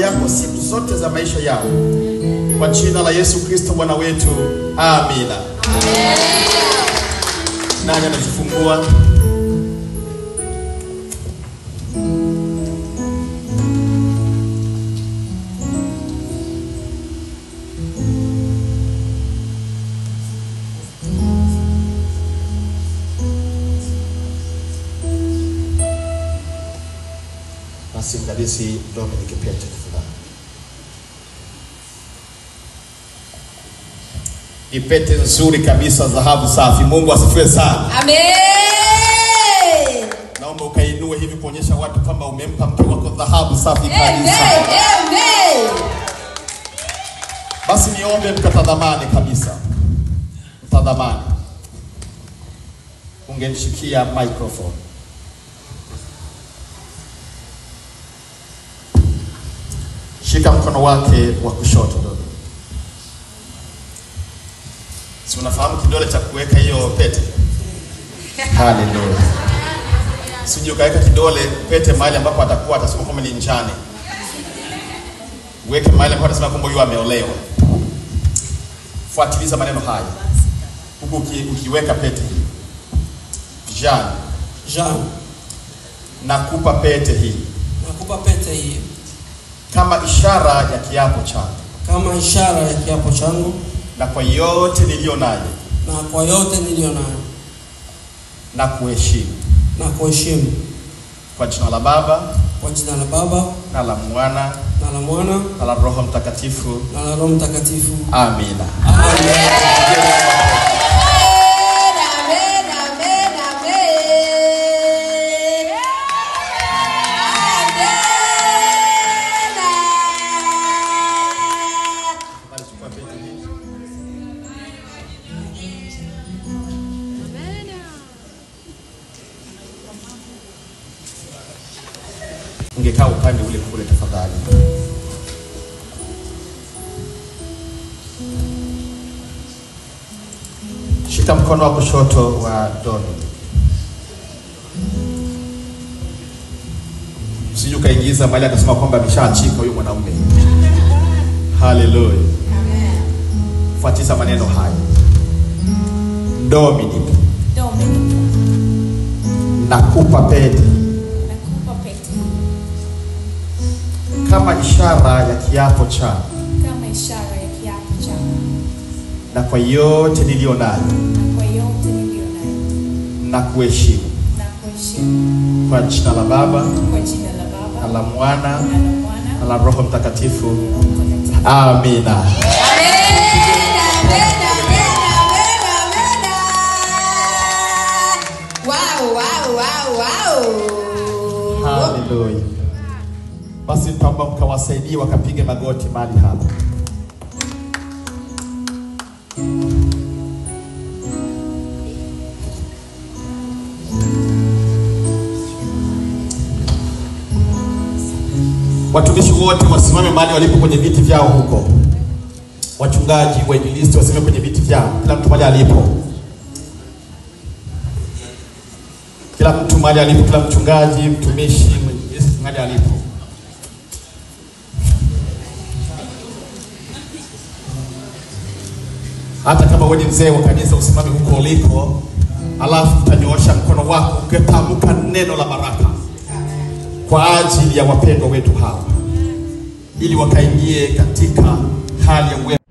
yako siku zote za maisha yao, kwa jina la Yesu Kristo Bwana wetu, amina. Nani anazifungua? Basi mdadisi Dominic Pete tafadhali. Ni pete nzuri kabisa, dhahabu safi. Mungu asifiwe sana. Amen. Naomba ukainue hivi kuonyesha watu kwamba umempa mke wako dhahabu safi Amen. kabisa. Amen. Basi niombe mkatadhamani kabisa, mtadhamani. Ungemshikia microphone. Shika mkono wake wa kushoto dogo. Si unafahamu kidole cha kuweka hiyo pete? Haleluya. Sije ukaweka kidole pete mahali ambapo atakuwa atasema kwamba ni njane. Uweke mahali ambapo atasema kwamba huyu ameolewa. Fuatiliza maneno haya huku uki, ukiweka pete hii. Jean, Jean, nakupa pete hii nakupa pete hii kama ishara ya kiapo changu kama ishara ya kiapo changu na kwa yote niliyo nayo na kwa yote niliyo nayo na kuheshimu na kuheshimu kwa jina la Baba kwa jina la Baba na la Mwana na la Mwana na la Roho Mtakatifu. na la Roho Mtakatifu. Amina. Amen. Amen. Amen. Amen. Amen. Ungekaa upande ule kule tafadhali. Shika mkono wa kushoto wa Doni. Usije ukaingiza mahali akasema kwamba ameshaachika huyu mwanaume. Haleluya. Fuatisha maneno haya. Dominic, Dominic, nakupa pete nakupa pete kama ishara ya kiapo changu kama ishara ya kiapo changu na kwa yote niliyo nayo na kwa yote niliyo nayo na kuheshimu na kuheshimu kwa jina la Baba kwa jina la na Baba la Mwana na la Mwana na la Roho Mtakatifu. Roho Mtakatifu. Amina. Amen. Amen. Amen. Amen. Wow, wow, wow, wow. Haleluya. Basi nitaomba mkawasaidie wakapige magoti mahali hapa. Watumishi wote wasimame mahali walipo kwenye viti vyao huko. Wachungaji, wainjilisti wasimame kwenye viti vyao, kila mtu mahali alipo. Kila mtu mahali alipo, kila mchungaji, mtumishi, mwinjilisti mahali alipo. Hata kama wewe ni mzee wa kanisa, usimame huko uliko, alafu utanyoosha mkono wako ukitamka neno la baraka kwa ajili ya wapendwa wetu hawa, ili wakaingie katika hali ya uwe